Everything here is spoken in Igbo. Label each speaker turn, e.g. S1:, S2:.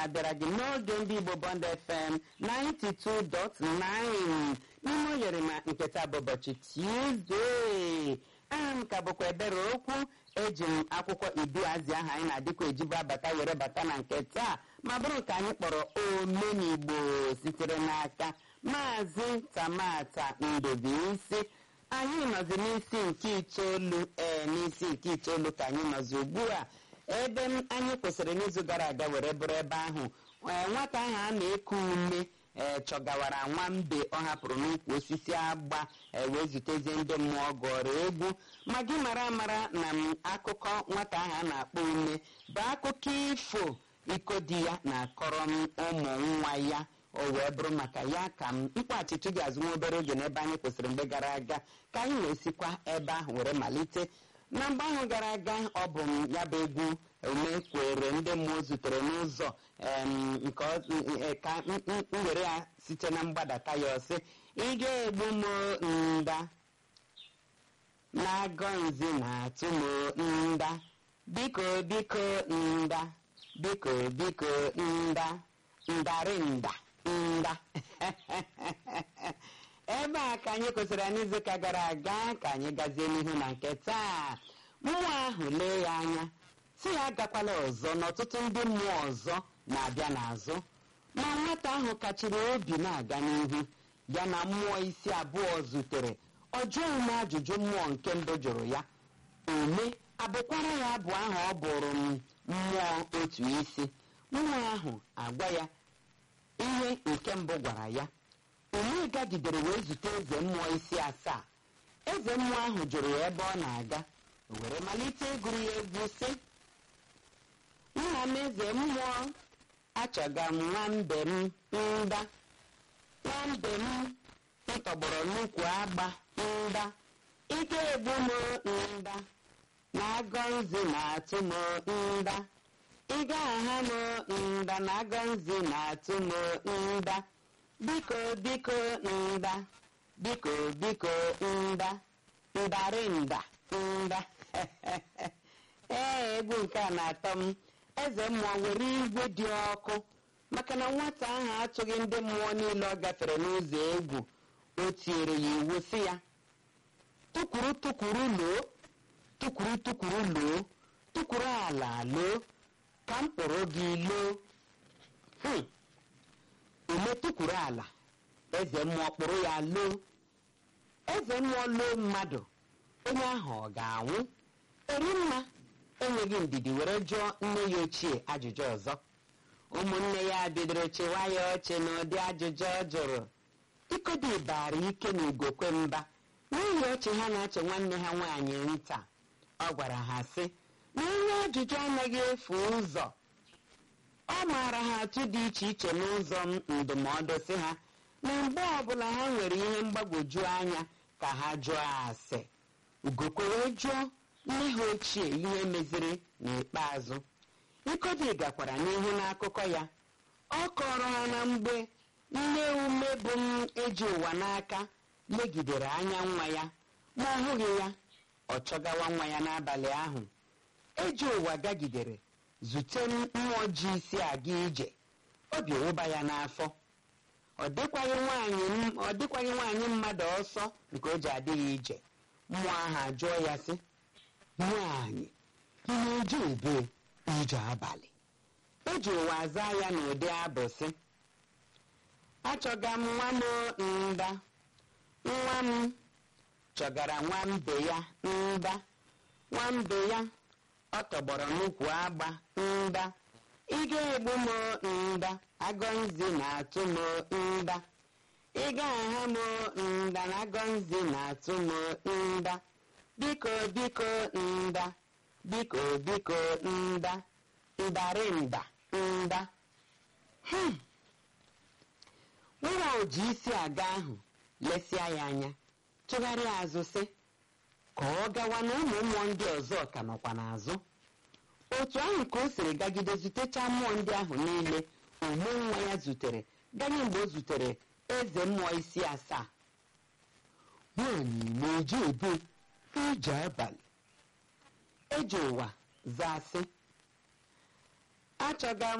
S1: abịara gị n'oge ndị Igbo Bond FM 92.9 n'ime oyerima nke taa bụ ụbọchị Tuesday aha m ka bụkwa ebere okwu eji m akwụkwọ iduazị aha anyị na-adịkwa ejibu abata were bata na nke taa ma bụrụ nke anyị kpọrọ omenigbo sitere n'aka maazị tamata ndobeisi anyị nọzi n'isi nke itoolu ee n'isi nke itoolu ka anyị nọzi ugbu a ebe anyị kwụsịrị n'izu gara aga were bụrụ ebe ahụ nwata ahụ a na-eku ume ee chọgawara nwambe ọ hapụrụ n'ukwu osisi agba wee zutezie ndị mmụọ gụọrọ egwu ma gị mara amara na m akụkọ nwata ahụ a na-akpọ ume bụ akụkọ ifo iko di ya na-akọrọ m ụmụ nwa ya o wee bụrụ maka ya ka m mkpọghachitu gị azụ nwa obere oge n'ebe anyị kwụsịrị mgbe gara aga ka anyị wee sikwa ebe ahụ were malite na mgbe ahụ gara aga ọ bụ m ya bụ egwu umekwere ndị mmụọ zutere n'ụzọ nke ka m were ya site na mgbadata ya ọsị ị ga-egbu m nda na-agọ nzi na-atụ m nda biko biko nda biko biko nda ndarịnda nda ebe a ka anyị kwụsịrị n'izuụka gara aga ka anyị gazie n'ihu na nke taa mmụọ ahụ lee ya anya si ya agakwala ọzọ n'ọtụtụ ndị mmụọ ọzọ na-abịa n'azụ ma nwata ahụ kachiri obi na-aga n'ihu ya na mmụọ isi abụọ zutere ọ jụọ ume ajụjụ mmụọ nke mbụ jụrụ ya ume abụkwara ya abụ ahụ ọ bụrụ m mmụọ otu isi mmụọ ahụ agwa ya ihe nke mbụ gwara ya ume gagidere wee zute eze mmụọ isi asaa eze mmụọ ahụ jụrụ ya ebe ọ na-aga o were malite ịgụrụ ya egwu sị nna m eze mmụọ achọga m nwambe m nda nwambe m ntọgbọrọ n'ukwu agba nda ike egbu m nda na agọ nzi na-atụ m nda ịga aha m nda na agọ nzi na-atụ m nda biko biko nda biko biko nda ndarịnda nda ee egwu nke a na-atọ m eze mmụọ were igwe dị ọkụ maka na nwata ahụ atụghị ndị mmụọ niile ọ gafere n'ụzọ egwu o tinyere ya iwu si ya tụkwuru tụkwuru loo tụkwuru tụkwuru loo tụkwuru ala loo ka m kpọrọ gị loo ume tụkwuru ala eze mmụọ kpụrụ ya loo eze mmụọ loo mmadụ onye ahụ ọ ga-anwụ erimma enweghị ndidi were jụọ nne ya ochie ajụjụ ọzọ ụmụnne ya bidoro chịwa ya ọchị n'ụdị ajụjụ ọ jụrụ ikodi bara ike na igokwe mba n'ihi ọchị ha na-achị nwanne ha nwaanyị nta ọ gwara ha sị na onye ajụjụ anaghị efu ụzọ ọ maara ha atụ dị iche iche n'ụzọ ndụmọdụ si ha na mgbe ọbụla ha nwere ihe mgbagwoju anya ka ha jụọ ase ugokwe wee jụọ nne ha ochie ihe meziri n'ikpeazụ ikodi gakwara n'ihu n'akụkọ ya ọ kọrọ ha na mgbe nne ume bụ m eji ụwa n'aka legidere anya nwa ya ma ọ hụghị ya ọ chọgawa nwa ya n'abalị ahụ eji ụwa gagidere zute mmụọ ji isi aga ije obi wụba ya n'afọ ọ dịkwaghị nwaanyị mmadụ ọsọ nke o ji adịghị ije mmụọ ahụ ajụọ ya sị nwaanyị ị na-eje ebe ije abalị eji ụwa aza ya n'ụdị abụ sị achọga m nwa m nda nwa m chọgara nwambe ya nda nwambe ya ọ tọgbọrọ n'ukwu agba nda ị ga-egbu m nda agọnzi na-atụ m nda ị ga-aha m nda na agọnzi na-atụ m nda biko biko nda biko biko nda ndarịnda nda nwa oji isi aga ahụ lesịa ya anya tụgharịa azụ sị ka ọ gawa na ụmụ mmụọ ndị ọzọ ka nọkwa n'azụ otu ahụ ka o siri gagide zutecha mmụọ ndị ahụ niile ume nwa ya zutere ganye mgbe o zutere eze mmụọ isi asaa nwaanyị na-eje ebe ije abalị eji ụwa zaa sị achọga